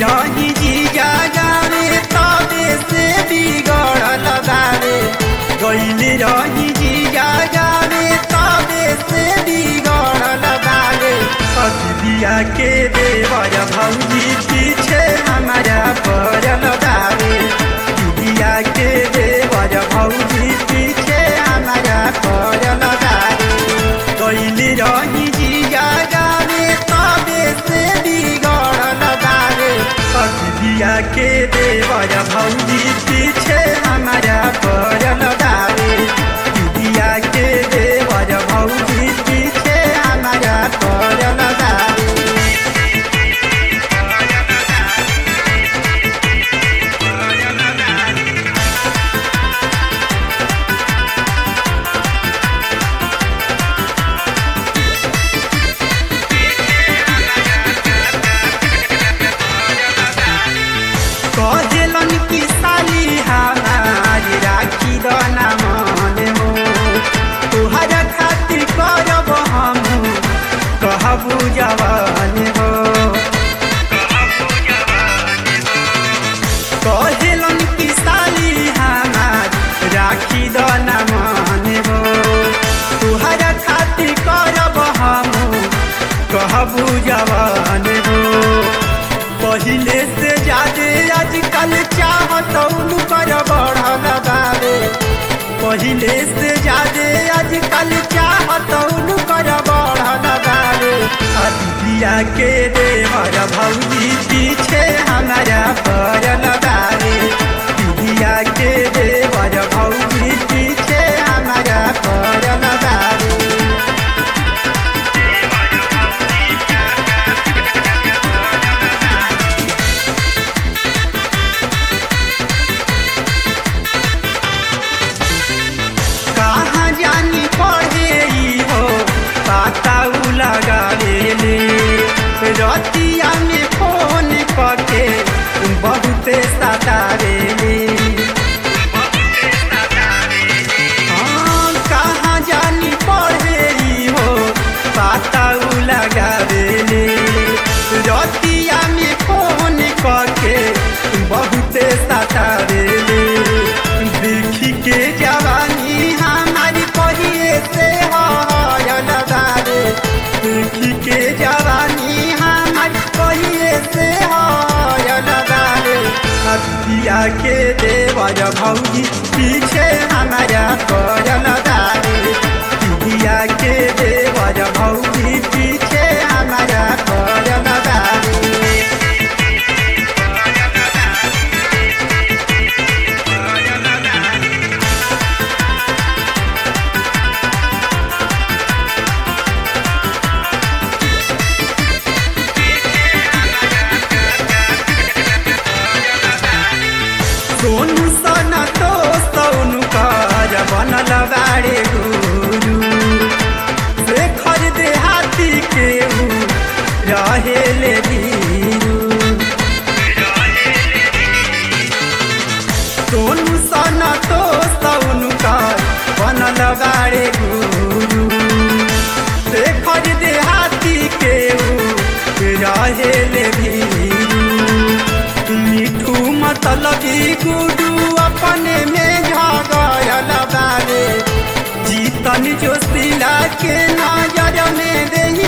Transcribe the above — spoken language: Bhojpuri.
रही जीजा जाने तबे से बिगड़ल बारे गईल रही जीजा जाने तबे से बिगड़ल बारे अतिया के देवर भौजी पीछे हमारा पड़ल बारे दिया के देवर भौजी पीछे हमारा पड़ल बारे गईल रही जीजा जाने तबे से बिगड़ल बारे दिया के देवर भौजी पीछे हमारा पड़ल बारे दिया के देवर भौजी पीछे हमारा पड़ल बारे कहेलन की साली हमारी राखी दना मन हो तुहरा खातिर करब हम कहबू जवान हो कहेलन की साली हमारी राखी दना मन हो तुहरा खातिर करब हम कहबू जवान हो पहिले से ज्यादा आजकल चाहत कर बढ़ल बारे पहिले से ज्यादा आजकल चाहत कर बढ़ल बारे अदिया के देवर भौजी पीछे हमारा पड़ल बारे दिया के देवर भौजी पीछे हमारा पड़ल बारे कहाँ जानी पढ़े ई हो पाताऊ लगा ले रतिया में फोन करके बहुते सतारे हाँ, कहाँ जानी पढ़े ई हो पाताऊ लगा ले रतिया में फोन करके बहुते सतारे देखी के जवानी हमारी कहिए से हयल बारे देखी के जवानी हमारी कहिए से हयल बारे हथिया के देवर भौजी पीछे हमारा करल बारे दिया के देवर भौजी पीछे हमारा करल बारे सोनू सन तो सोनू कर बनल बारे गुरु शेखर देहाती के ऊ रहेले धीरू सोनू सन तो सोनू कर बनल बारे गुरु शेखर देहाती के ऊ रहेले धीरू मिठू मतलबी गुडू अपने में झगड़ल बारे जीतन जोशीला के नजर में दे